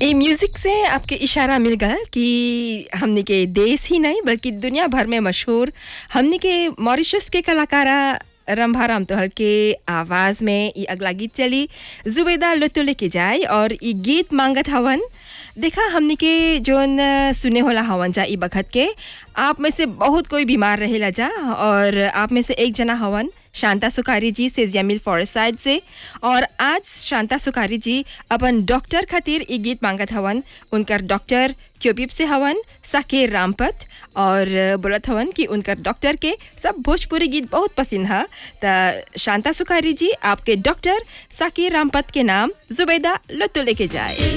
ये म्यूजिक से आपके इशारा मिल गया कि हमने के देश ही नहीं बल्कि दुनिया भर में मशहूर हमने के मॉरिशस के कलाकारा रंभा राम तोहल के आवाज़ में ये अगला गीत चली जुबेदा लुत्तो लेके जाए और ये गीत मांगत हवन देखा हमने के जोन सुने होला हवन जा ई बखत के आप में से बहुत कोई बीमार रहेला जा और आप में से एक जना हवन शांता सुखारी जी से जमील फॉरेस्ट साइड से और आज शांता सुखारी जी अपन डॉक्टर खातिर ई गीत मांगत हवन उनकर डॉक्टर क्योबिप से हवन साकेर रामपत और बोलत हवन कि उनकर डॉक्टर के सब भोजपुरी गीत बहुत पसंद है त शांता सुखारी जी आपके डॉक्टर साकेर रामपत के नाम जुबैदा लुत्तो लेके जाए